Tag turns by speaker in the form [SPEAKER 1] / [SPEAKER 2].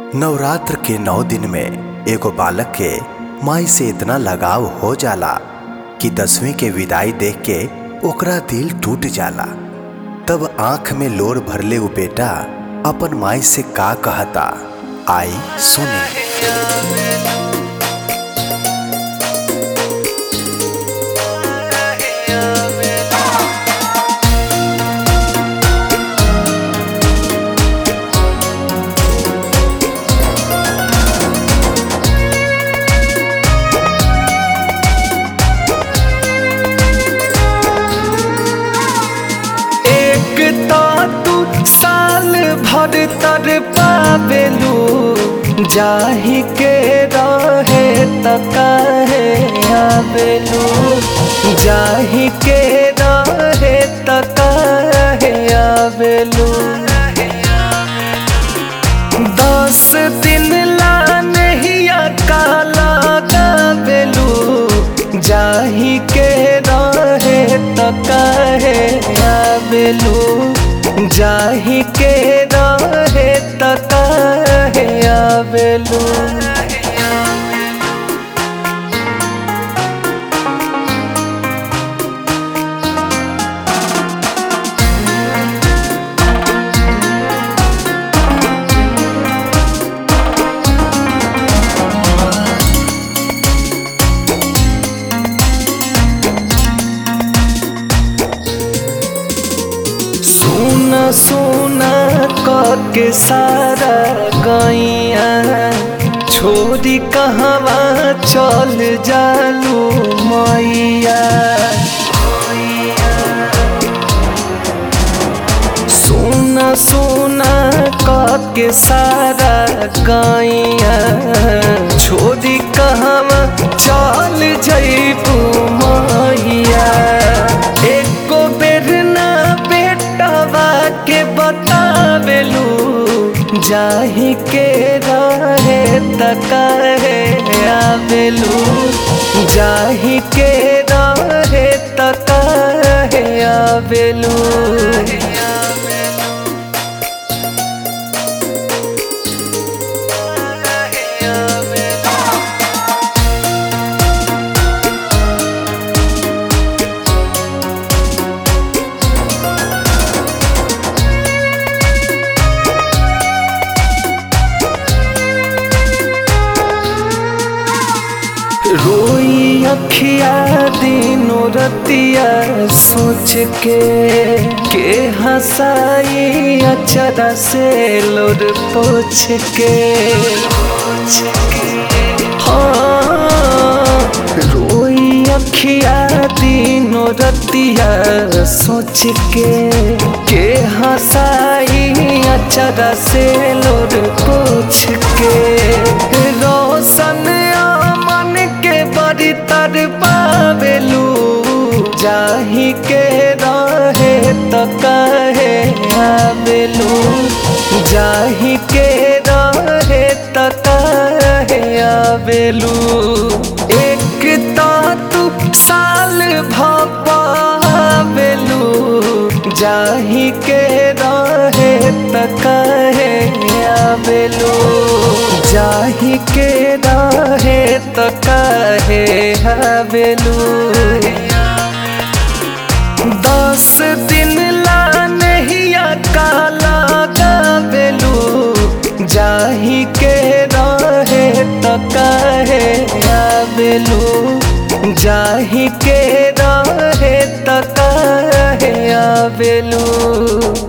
[SPEAKER 1] नवरात्र के नौ दिन में एगो बालक के माई से इतना लगाव हो जाला कि दसवीं के विदाई देख के ओकरा दिल टूट जाला तब आंख में लोर भरले उ बेटा अपन माई से का कहता आई सुनी
[SPEAKER 2] एक तो तू साल भर तर पावेलू जाही के रहे त काहे आवेलू जाही के रहे त काहे आवेलू दस दिन ला नहीं काला गावेलू जाही के रहे त काहे आवेलू जाही के रहे त काहे आवेलू सोना सोना के सारा गैया छोरी कहवा चल जालू मैया सोना सोना के सारा गैया छोरी कहवा चल जैबू मैया एको बेर ना बेटवा के बतावेलू जाही के रहे त काहे आवेलू जाही के रहे त काहे आवेलू रोई अखिया दिनो रतिया सोच के के हंसाई अचरा से लोर पोछ के हाँ रोई अखिया दिनो रतिया सोच के के हंसाई अचरा से लोर पोछ के रोशन मन के बड़ी तर पावेलू जाही के रहे त कहे आवेलू जाही के रहे त कहे आवेलू एक तो तू साल भावेलू जाही के रहे त कहे आवेलू जाही के रहे त काहे हवेलू दस दिन ला नहीं काला गावेलू जाही के रहे त काहे आवेलू जाही के रहे त काहे आवेलू